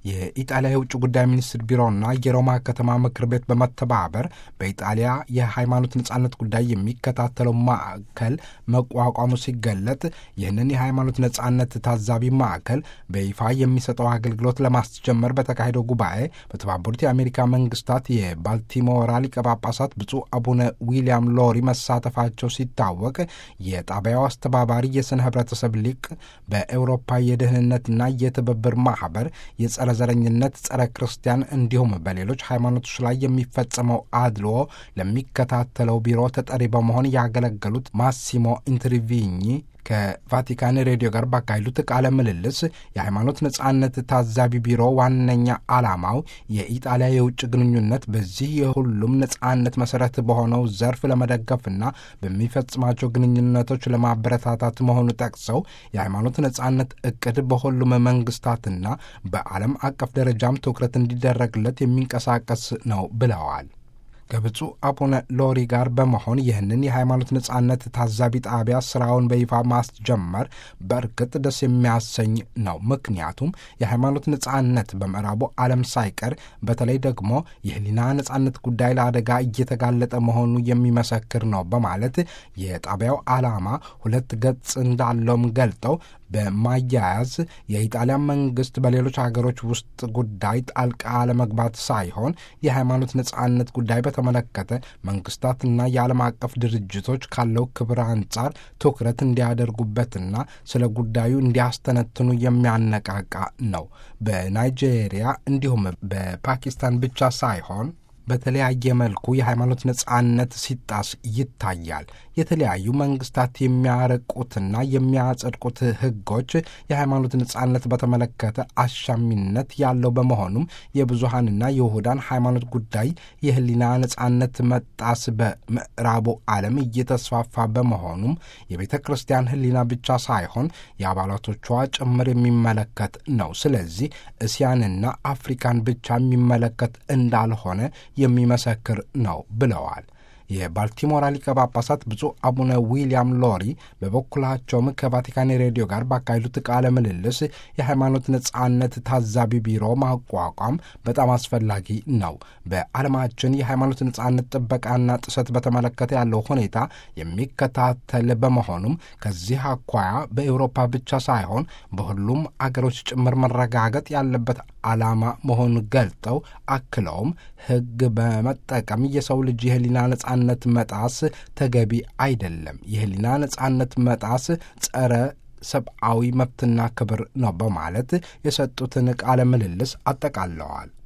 የኢጣሊያ የውጭ ጉዳይ ሚኒስትር ቢሮና የሮማ ከተማ ምክር ቤት በመተባበር በኢጣሊያ የሃይማኖት ነጻነት ጉዳይ የሚከታተለው ማዕከል መቋቋሙ ሲገለጥ ይህንን የሃይማኖት ነጻነት ታዛቢ ማዕከል በይፋ የሚሰጠው አገልግሎት ለማስጀመር በተካሄደው ጉባኤ በተባበሩት የአሜሪካ መንግስታት የባልቲሞራ ሊቀ ጳጳሳት ብፁዕ አቡነ ዊልያም ሎሪ መሳተፋቸው ሲታወቅ የጣቢያው አስተባባሪ የስነ ህብረተሰብ ሊቅ በኤውሮፓ የደህንነትና የትብብር ማህበር የጸረ ዘረኝነት፣ ጸረ ክርስቲያን እንዲሁም በሌሎች ሃይማኖቶች ላይ የሚፈጸመው አድልዎ ለሚከታተለው ቢሮ ተጠሪ በመሆን ያገለገሉት ማሲሞ ኢንትሪቪኝ ከቫቲካን ሬዲዮ ጋር ባካሄዱት ቃለ ምልልስ የሃይማኖት ነጻነት ታዛቢ ቢሮ ዋነኛ ዓላማው የኢጣሊያ የውጭ ግንኙነት በዚህ የሁሉም ነጻነት መሰረት በሆነው ዘርፍ ለመደገፍና በሚፈጽማቸው ግንኙነቶች ለማበረታታት መሆኑ ጠቅሰው የሃይማኖት ነጻነት እቅድ በሁሉም መንግስታትና በዓለም አቀፍ ደረጃም ትኩረት እንዲደረግለት የሚንቀሳቀስ ነው ብለዋል። ከብፁዕ አቡነ ሎሪ ጋር በመሆን ይህንን የሃይማኖት ነጻነት ታዛቢ ጣቢያ ስራውን በይፋ ማስጀመር በእርግጥ ደስ የሚያሰኝ ነው። ምክንያቱም የሃይማኖት ነጻነት በምዕራቡ ዓለም ሳይቀር በተለይ ደግሞ የህሊና ነጻነት ጉዳይ ለአደጋ እየተጋለጠ መሆኑ የሚመሰክር ነው በማለት የጣቢያው ዓላማ ሁለት ገጽ እንዳለውም ገልጠው በማያያዝ የኢጣሊያ መንግስት በሌሎች ሀገሮች ውስጥ ጉዳይ ጣልቃ ለመግባት ሳይሆን የሃይማኖት ነጻነት ጉዳይ በተመለከተ መንግስታትና የዓለም አቀፍ ድርጅቶች ካለው ክብር አንጻር ትኩረት እንዲያደርጉበትና ስለ ጉዳዩ እንዲያስተነትኑ የሚያነቃቃ ነው። በናይጄሪያ እንዲሁም በፓኪስታን ብቻ ሳይሆን በተለያየ መልኩ የሃይማኖት ነጻነት ሲጣስ ይታያል። የተለያዩ መንግስታት የሚያረቁትና የሚያጸድቁት ህጎች የሃይማኖት ነጻነት በተመለከተ አሻሚነት ያለው በመሆኑም የብዙሃንና የውሁዳን ሃይማኖት ጉዳይ የህሊና ነጻነት መጣስ በምዕራቡ ዓለም እየተስፋፋ በመሆኑም የቤተ ክርስቲያን ህሊና ብቻ ሳይሆን የአባላቶቿ ጭምር የሚመለከት ነው። ስለዚህ እስያንና አፍሪካን ብቻ የሚመለከት እንዳልሆነ የሚመሰክር ነው ብለዋል። የባልቲሞራ ሊቀ ጳጳሳት ብፁዕ አቡነ ዊልያም ሎሪ በበኩላቸውም ከቫቲካን ሬዲዮ ጋር ባካሄዱት ቃለ ምልልስ የሃይማኖት ነጻነት ታዛቢ ቢሮ ማቋቋም በጣም አስፈላጊ ነው። በዓለማችን የሃይማኖት ነጻነት ጥበቃና ጥሰት በተመለከተ ያለው ሁኔታ የሚከታተል በመሆኑም ከዚህ አኳያ በኤውሮፓ ብቻ ሳይሆን በሁሉም አገሮች ጭምር መረጋገጥ ያለበት ዓላማ መሆኑን ገልጠው አክለውም ሕግ በመጠቀም የሰው ልጅ የህሊና ነጻነት መጣስ ተገቢ አይደለም። የህሊና ነጻነት መጣስ ጸረ ሰብአዊ መብትና ክብር ነው በማለት የሰጡትን ቃለ ምልልስ አጠቃለዋል።